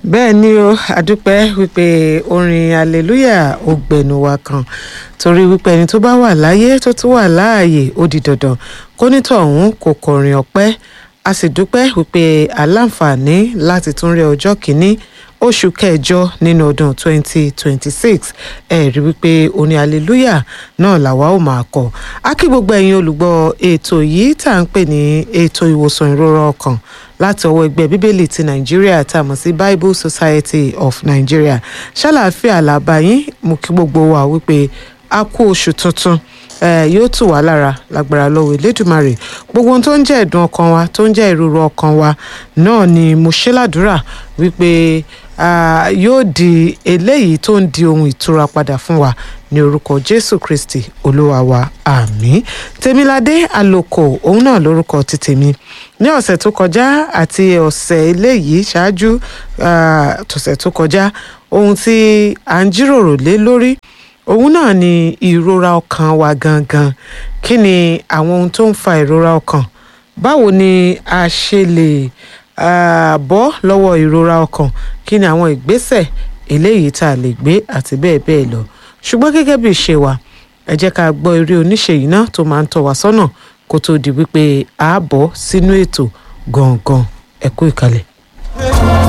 bẹ́ẹ̀ ni o àdúpẹ́ wípé orin hallelujah ó gbẹnu wa kan torí wípé ẹni tó bá wà láyé tó tún wà láàyè ó di dandan kó nítọ̀hún kò kọrin ọpẹ́ a sì dúpẹ́ wípé aláǹfààní láti tún rí ọjọ́ kìíní oṣù kẹjọ nínú ọdún 2026 ẹ rí wípé orin hallelujah náà làwa ó máa kọ á kí gbogbo ẹ̀yin olùgbọ́ ètò yìí tá à ń pè ní ètò ìwòsàn ìrora ọkàn láti ọwọ́ ẹgbẹ́ bíbélì ti nàìjíríà tá a mọ̀ sí bible society of nigeria ṣàlàáfíà làbáyín mú kí gbogbo wa wípé a kú oṣù tuntun eh, yóò tù wá lára lágbára lọ́wọ́ elédùmarè gbogbo ohun tó ń jẹ́ ẹ̀dùn ọkàn wa tó ń jẹ́ ìrora ọkàn wa náà ni mo ṣe ládùúrà wípé ah, yóò di eléyìí tó ń di ohun ìtura padà fún wa ní orúkọ jésù kristi olúwa wa àmín tèmiládé àlòkò òun náà lórúkọ ti tèmi ní ọ̀sẹ̀ tó kọjá àti ọ̀sẹ̀ eléyìí ṣáájú ah, tọ̀sẹ̀ tó kọjá ohun tí à ń jíròrò lé lórí òun náà ni ìrora ọkàn wa gangan kí ni àwọn ohun tó ń fa ìrora ọkàn báwo ni a ṣe lè ah, bọ́ lọ́wọ́ ìrora ọkàn kí ni àwọn ìgbésẹ̀ eléyìí tá a lè gbé àti bẹ́ẹ̀ bẹ́ẹ̀ lọ ṣùgbọ́n gẹ́gẹ́ bí ìṣe wa ẹ jẹ́ ká gbọ́ eré oníṣe yìí náà tó máa ń tọ́ wa sọ́nà kó tó di wípé a bọ́ sínú ètò gangan ẹ kú ìkàlẹ̀.